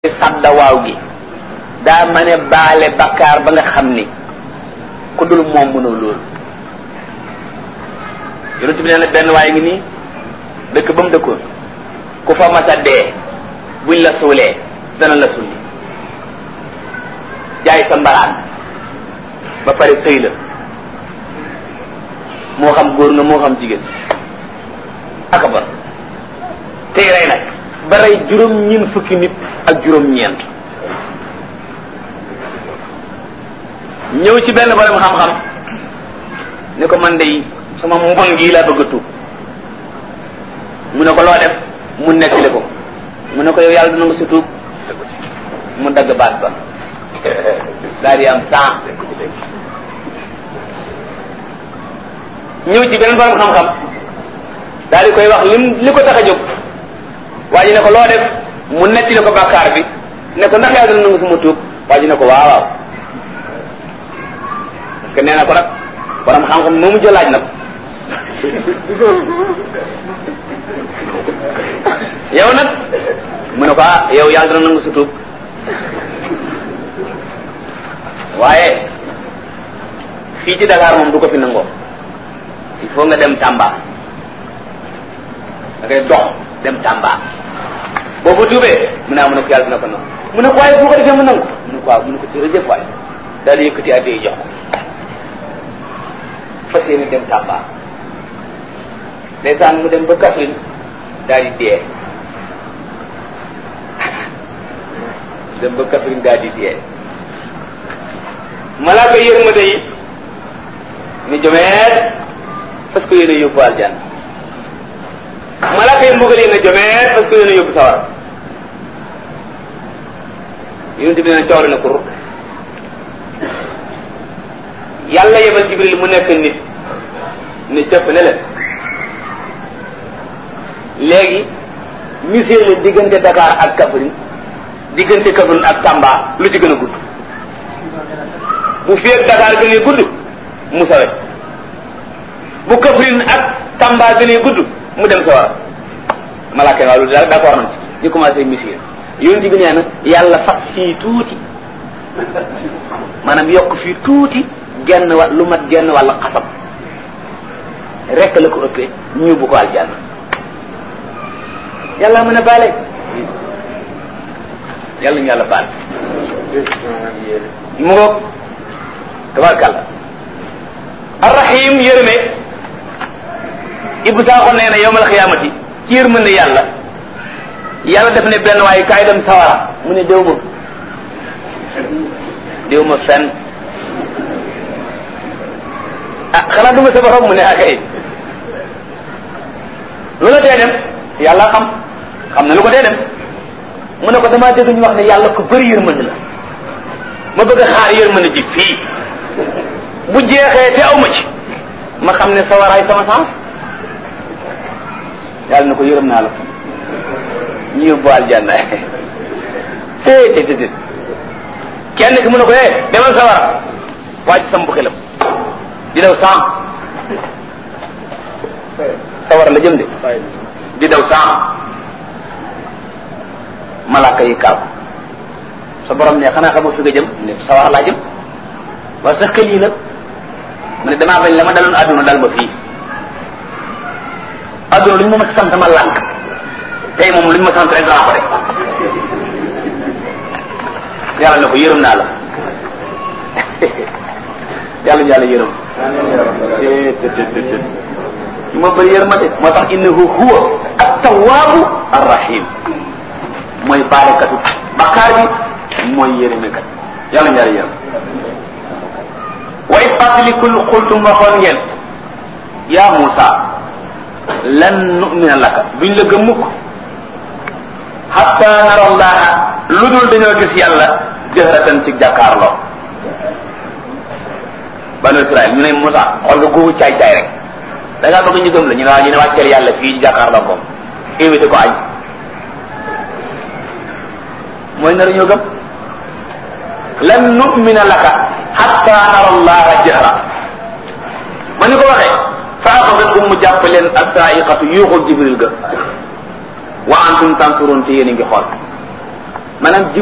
sadda waaw gi daa mën a baale bakkaar ba nga xam ni ku dul moom mënoo loolu yonent bi nee na benn waaye ngi nii dëkk ba mu dëkkoon ku fa masa dee buñ la suulee dana la sulli jaay sa mbaraan ba pare sëy la moo xam góor nga moo xam jigéen aka ba tey rey nag ba rey juróom ñeent fukki nit ak juróom ñeent ñëw ci benn borom xam-xam ni ko man de sama mbon gii laa bëgg a tuub mu ne ko loo def mu nettali ko mu ne ko yow yàlla dina nga sa tuub mu dagg baat ba daal di am cent ñëw ci beneen borom xam-xam daal di koy wax lim li ko tax a jóg waa ji ne ko loo def mu nettali ko bàkkaar bi ne ko ndax yàlla dina nangu sama tuub waa ji ne ko waaw waaw parce que nee na ko nag borom xam-xam moomu jëlaaj nag yow nag mu ne ko ah yow yàlla dina nangu sa tuub waaye fii ci Dakar moom du ko fi nangoo il faut nga dem Tamba da ngay dox dem Tamba boo ko tuubee mu ne ah mu ne ko yàlla dina ko nangu mu ne ko waaye bu ko defee mu nangu mu ne ko waaw mu ne ko jërëjëf waay daal di yëkkati addi jox ko fas yéene dem Tamba ndeysaan mu dem ba Kaffrine daal di dee dem ba Kaffrine daal di dee malaaka yërmande yi ni jomeet parce que yéen a yóbbu aljanna malaaka yi mbugal yi ne jomeet parce que yéen a yóbbu sawar yonent bi ne coori na kur yàlla yebal jibril mu nekk nit ni cëpp ne leen léegi misir leen diggante Dakar ak Kaffrine diggante Kaffrine ak Tamba lu ci gën a gudd bu feeg Dakar gënee gudd mu sawe bu Kaffrine ak Tamba gënee gudd mu dem sawara malaaka waaw lu daal d'accord nañ ci ñu commencé misir yonent bi nee na yàlla fas fii tuuti maanaam yokk fii tuuti genn wa lu mat genn wàll xasab rekk la ko ëppee ñu bu ko aljanna yàlla mën a baale yàlla ñu yàlla baal mu ngoog tabarkàlla arrahim yërëme ibu saaxo nee na yowmal xiyaamati ci yërmande yàlla yàlla def ne benn waaye kaay dem sawara mu ne déw ma déw ma fenn ah xanaa du ma sa borom mu ne akay lu la tee dem yàlla xam xam na lu ko tee dem mu ne ko damaa dégg ñu wax ne yàlla ko bëri yërmande la ma bëgg a xaar yërmande ji fii bu jeexee te aw ma ci ma xam ne sawaraay sama sens yàlla na ko yërëm naa la ñu yóbbu aljanna té té té kenn ki mu ne ko eh demal sawara wàcc sam bu xelam di daw saam sawara la jëm de di daw saam malaaka yi kaaw sa borom ne xanaa xamoo fi nga jëm ne sawara laa jëm waaye sa xel yi nag mu ne damaa bañ la ma daloon àdduna dal ma fii àdduna lu ñu ma sant ma lànk tey moom lu ñu ma sant rek danaa ko def yàlla ne ko yërëm naa la yàlla yàlla yërëm ma bëri yërmande moo tax innahu huwa at-tawwaabu ar-rahim mooy baalekatu bakkaar bi mooy yërëmekat yàlla yàlla yërëm way fàttalikul xultum waxoon ngeen yaa Muusa lan nu'mina laka duñ la gëm mukk hatta nara allaha lu dul dañoo gis yàlla jëhratan ci jàkkaarloo banu Israël ñu ne Moussa xool nga googu caay caay rek da ngaa bëgg ñu gëm la ñu ne waa ñu ne wàcceel yàlla fii ci jàkkaarloo ko invité ko añ mooy nar ñoo gëm lan nu'mina laka hatta nara allaha jahra ma ni ko waxee fa axadatkum mu jàpp leen as-sa'iqatu yuuxul jibril ga wa antum tansurun te yéen a ngi xool maanaam